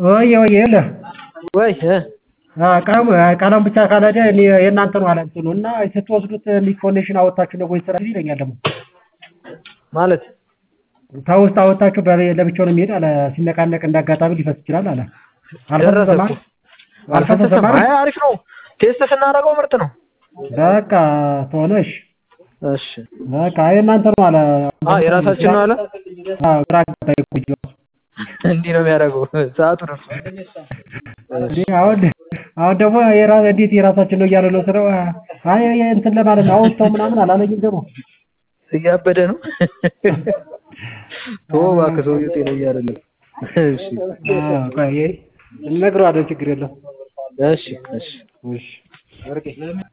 ወየ ወየ የለህ ወይ እ ቀለሙ ቀለሙ ብቻ ካልሄደ እኔ የእናንተ ነው አለ እንትኑ እና ስትወስዱት ኢንፎርሜሽን አወጣችሁ ነው ወይ ስራ ይለኛል ደግሞ ማለት ከውስጥ አወጣችሁ ለብቻው ነው የሚሄድ አለ ሲነቃነቅ እንዳጋጣሚ ሊፈስ ይችላል አለ ደረሰ አልፈሰሰም እኮ አልፈሰሰም አልፈሰሰም። አለ አይ አሪፍ ነው። ቴስት ስናደርገው ምርጥ ነው። በቃ ተሆነ እሺ እሺ በቃ የእናንተ ነው አለ አ የራሳችን ነው አለ። አዎ ግራ አጋባኝ እኮ ልጁ ራሱ። እንዲህ ነው የሚያደርገው። ሰዓቱ ደርሶ እንዴ አሁን አሁን ደግሞ የራ እንዴት የራሳችን ነው እያለ ነው ስለው አይ እንትን ለማለት ነው አወጣው ምናምን አላለኝም ደግሞ እያበደ ነው። ተወው እባክህ ሰውዬው ጤነኛ አይደለም። እሺ አዎ ቆይ እነግረዋለሁ ችግር የለውም እሺ እሺ እሺ